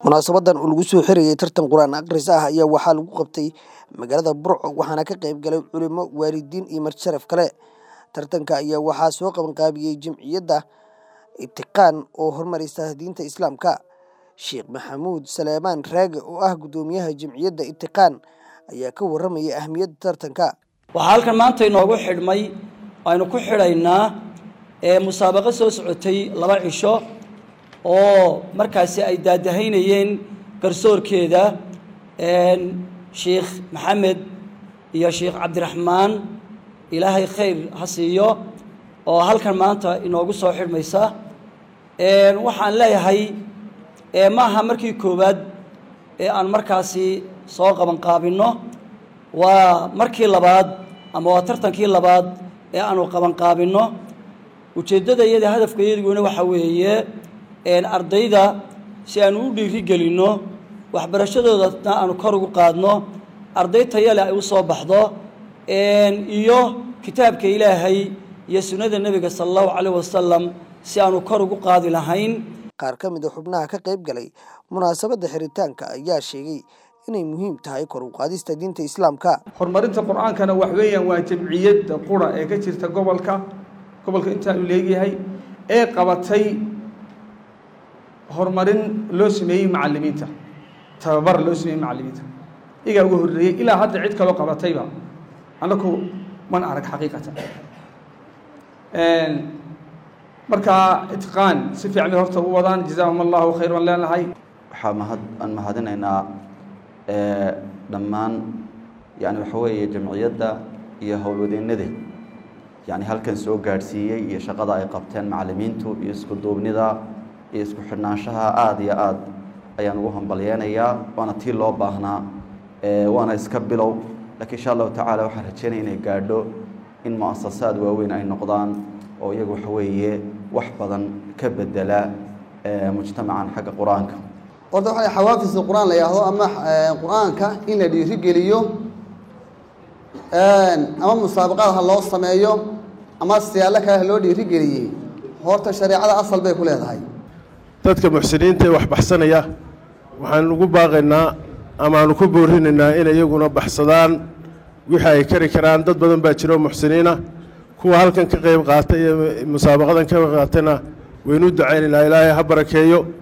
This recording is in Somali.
munaasabadan oo lagu soo xirayay tartan qur-aan akhris ah ayaa waxaa lagu qabtay magaalada burco waxaana ka qayb galay culimo waalidiin iyo marti-sharaf kale tartanka ayaa waxaa soo qabanqaabiyey jamciyadda itiqaan oo horumarisa diinta islaamka sheekh maxamuud saleemaan raage oo ah guddoomiyaha jamciyadda itiqaan ayaa ka warramayay ahmiyadda tartanka waxaa halkan maanta inoogu xidhmay aynu ku xidhaynaa musaabaqo soo socotay laba cisho oo markaasi ay daadahaynayeen garsoorkeeda sheikh maxamed iyo sheikh cabdiraxmaan ilaahay khayr ha siiyo oo halkan maanta inoogu soo xidhmaysa waxaan leeyahay maaha markii koowaad ee aan markaasi soo qabanqaabinno waa markii labaad ama waa tartankii labaad ee aanu qabanqaabinno ujeeddada iyada hadafka iyaduguna waxaa weeye ardayda si aanu u dhiiri gelinno waxbarashadoodana aanu kor ugu qaadno arday tayale ay u soo baxdo iyo kitaabka ilaahay iyo sunnada nebiga sala allahu calayh wasalam si aanu kor ugu qaadi lahayn qaar ka mid a xubnaha ka qayb galay munaasabadda xiritaanka ayaa sheegay inay muhiim tahay kor u qaadista diinta islaamka horumarinta qur-aankana wax weeyaan waa jamciyadda qura ee ka jirta gobolka gobolka intaa uu leegyahay ee qabatay horumarin loo sameeyey macalimiinta tababar loo sameeyey macalimiinta igaa uga horreeyey ilaa hadda cid kaloo qabatayba annaku man arag xaqiiqatan markaa itqaan si fiican bay horta u wadaan jazaahum allahu khayr baan leenahay waxaa mahad aan mahadinaynaa dhammaan yani waxa weeye jamciyadda iyo howlwadeennada yani halkan soo gaadhsiiyey iyo shaqada ay qabteen macalimiintu iyo isku duubnida iyo isku xidhnaanshaha aada iyo aad ayaan ugu hambalyeynayaa waana tii loo baahnaa waana iska bilow lakiin insha allahu tacaala waxaan rajeynaya inay gaadho in mu-asasaad waaweyn ay noqdaan oo iyagu waxa weeye wax badan ka bedela mujtamacan xagga qur-aanka horta waxaa xawaafis qur-aan la yidhaahdo ama qur-aanka in la dhiirigeliyo ama musaabaqaad ha loo sameeyo ama siyaalo kale ha loo dhiirigeliyey horta shareecada asal bay ku leedahay dadka muxsiniinta ee wax baxsanaya waxaan ugu baaqaynaa amaanu ku boorinaynaa inay iyaguna baxsadaan wixii ay kari karaan dad badan baa jiro muxsiniina kuwa halkan ka qayb qaatay ee musaabaqadan ka qayb qaatayna waynu ducaynaynaa ilaahay ha barakeeyo